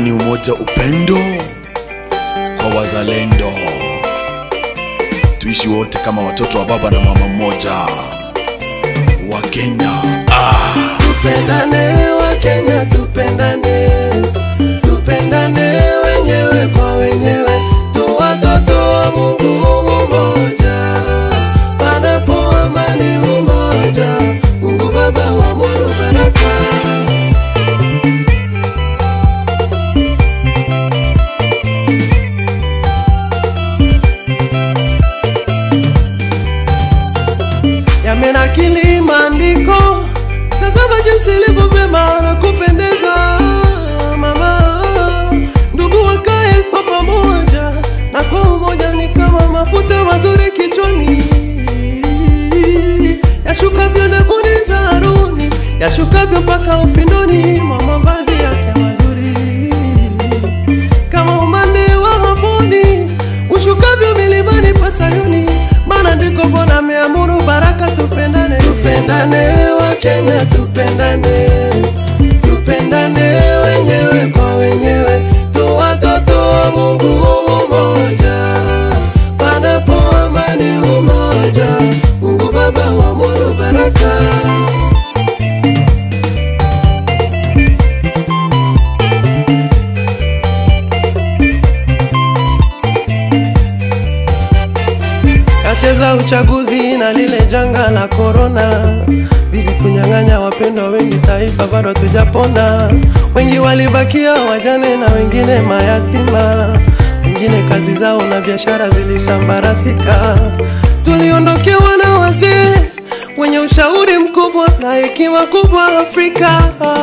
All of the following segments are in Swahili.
amani, umoja, upendo kwa wazalendo. Tuishi wote kama watoto wa baba na mama mmoja wa Kenya. Ah, Tupendane wa Kenya, tupendane, tupendane wenyewe kwa wenyewe, tu watoto wa Mungu mmoja, panapo amani umoja, Mungu Baba waamuru baraka. yamenakili maandiko, tazama jinsi ilivyo vyema na kupendeza. Mama, ndugu wakae kwa pamoja na kwa umoja, ni kama mafuta mazuri kichwani, yashukavyo ndevuni za Haruni, yashukavyo mpaka upindoni mwa mavazi yake mazuri kama umande wa Hamoni ushukavyo milimani pa Sayuni, maana ndiko Bwana ameamuru baraka. Tupendane, tupendane wa Kenya, tupendane, tupendane wenyewe kwa wenyewe, tu watoto wa Mungu mmoja, panapo amani umoja, Mungu Baba waamuru baraka. Ghasia za uchaguzi na lile janga la korona vilitunyang'anya wapendwa wengi, taifa bado hatujapona. Wengi walibakia wajane na wengine mayatima, wengine kazi zao na biashara zilisambaratika. Tuliondokewa na wazee wenye ushauri mkubwa na hekima kubwa Afrika.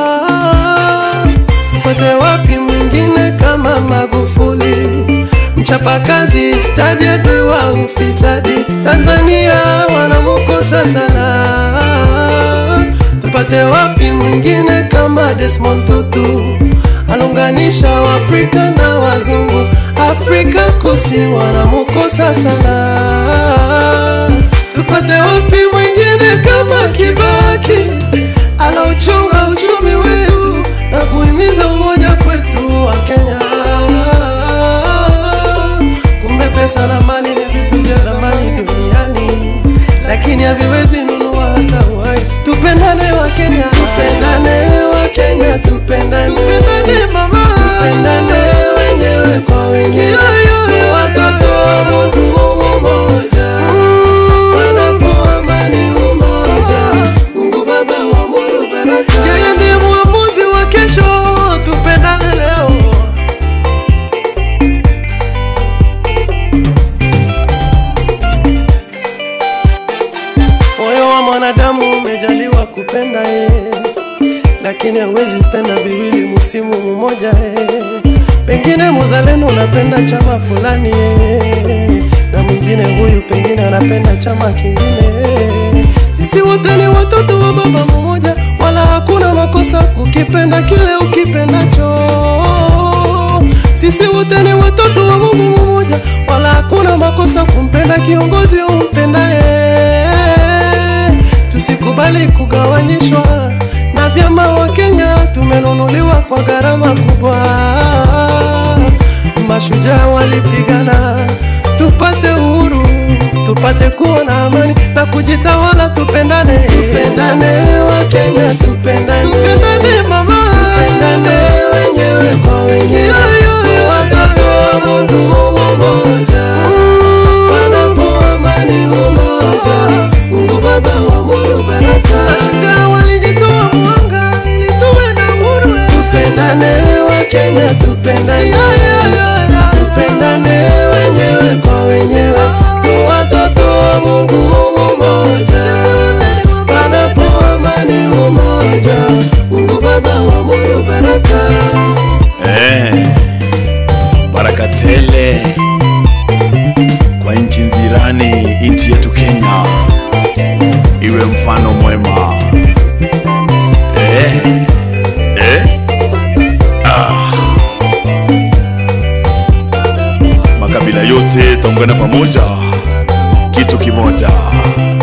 Tupate wapi mwingine kama Magufuli? mchapakazi stadi adui wa ufisadi Tanzania wanamukosa sana. Tupate wapi mwingine kama Desmond Tutu alunganisha Waafrika na wazungu Afrika Kusi wanamukosa sana. Tupate wapi mwingine kama Kibaki anauchunga uchumi wetu na kuhimiza umoja kwetu wa Kenya. Kumbe pesa na mali ni vitu vya thamani duniani, lakini haviwezi nunua hata uhai. Tupendane wa Kenya, tupendane wa Kenya, tupendane, tupendane mama, tupendane wenyewe kwa wenyewe, tu watoto wa Mungu mmoja, panapo amani umoja, Mungu Baba waamuru baraka. Yeye ndiye muamuzi wa kesho, tupendane leo. Moyo wa mwanadamu umejaliwa kupenda yeye, lakini hawezi penda viwili msimu mmoja yeye. Pengine muzalendo unapenda chama fulani yeye, na mwingine huyu pengine anapenda chama kingine yeye. Sisi wote ni watoto wa baba mmoja, wala hakuna makosa kukipenda kile ukipendacho. Sisi wote ni watoto wa Mungu mmoja, wala hakuna makosa kumpenda kiongozi umpendaye. Tusikubali kugawanyishwa na vyama wa Kenya, tumenunuliwa kwa gharama kubwa. Mashujaa walipigana tupate uhuru, tupate kuwa na amani na kujitawala. Tupendane, tupendane wa Kenya, tupendane, tupendane mama, tupendane wenyewe kwa wenyewe, tu watoto wa Mungu mmoja, panapo amani umoja, Mungu Baba waamuru baraka. Mashujaa walijitoa mwanga ili tuwe na uhuru, tupendane wa Kenya, tupendane, tupendane wenyewe kwa wenyewe, tu watoto wa Mungu mmoja, panapo amani umoja, Mungu Baba waamuru baraka. eh, baraka tele kwa nchi nzirani, nchi yetu Kenya iwe mfano mwema eh, eh, ah. Makabila yote taungana pamoja, kitu kimoja.